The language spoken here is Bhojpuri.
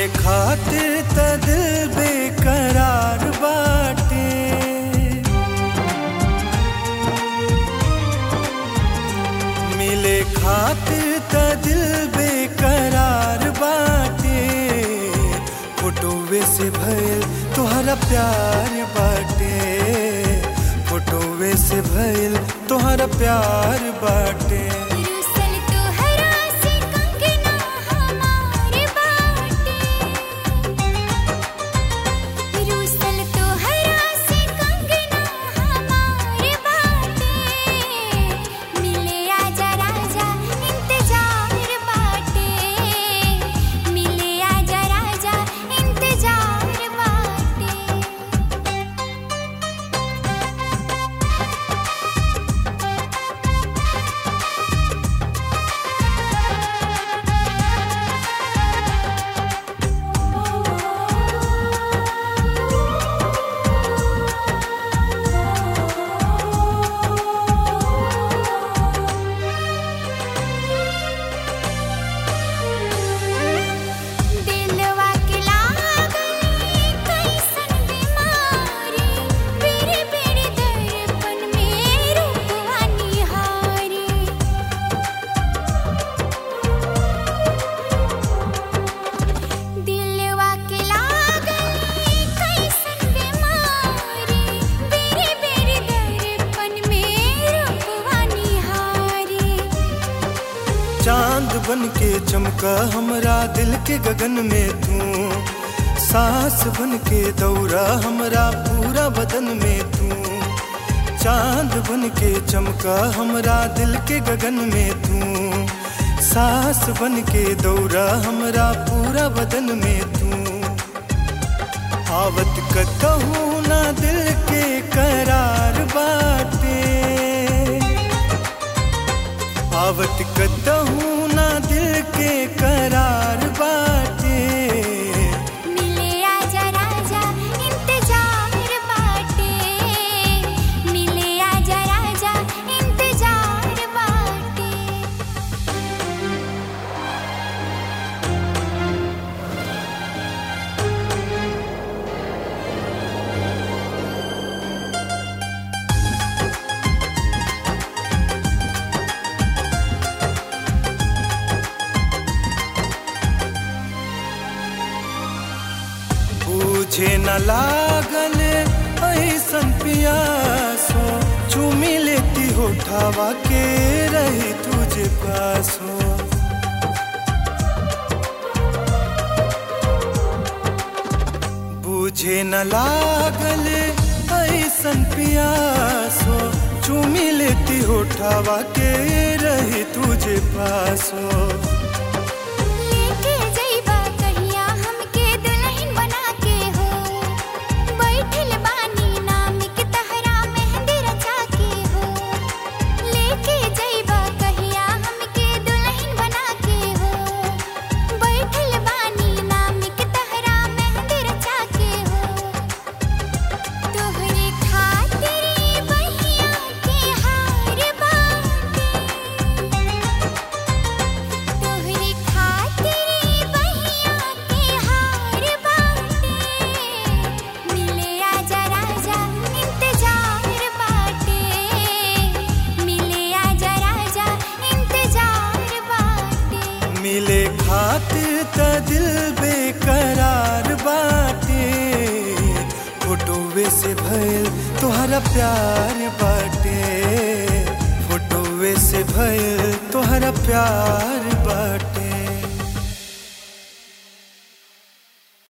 खातिर त दिल बेकरार बाटे मिले खातिर त दिल बेकरार बाटे फोटोवे से भइल तोहरा प्यार बाटे फोटोवे से भइल तोहरा प्यार बाटे रुसल तोहरा से कंगना हमार बाटे रुसल तोहरा से कंगना हमार बाटे मिले आजा राजा इंतजार बाटे मिले आजा राजा इंतजार बाटे दिलवा के लागली कैसन बीमारी बेरे बेरे दर्पण में रूपवा निहारी दिलवा के लागली कैसन बीमारी बेरे बेरे दर्पण में रूपवा निहारी चांद बन के चमका हमरा दिल के गगन में तू सांस बन के दौरा हमरा पूरा बदन में तू चांद बन के चमका हमरा दिल के गगन में तू सांस बन के दौरा हमरा पूरा बदन में तू आवत कतहू ना दिल के करार बाटे आवत कतहू ना दिल के करार बाटे मिले आजा राजा इंतजार बाटे मिले आजा राजा इंतजार बाटे बूझे न लागल ऐसन पियासो चूमी लेती होठावा के रही तुझे पासो बूझे न लागल ऐसन पियासो चूमी लेती होठावा के रही तुझे पासो लेके जइबा कहिया हमके दुल्हन बना के हो बैठल बानी नाम के तहरा मेहंदी रचा के हो लेके जइबा कहिया हमके दुल्हन बना के हो बैठल बानी नाम के तहरा मेहंदी रचा के हो तोहरे खातिर बहिया के हार बाटे तोहरे खातिर बहिया के हार बाटे मिले आजा राजा इंतजार बाटे मिले आजा राजा इंतजार बाटे मिले खातिर त दिल बेकरार बाटे फोटोवे से भइल तोहरा प्यार बाटे फोटोवे से भइल तोहरा प्यार बाटे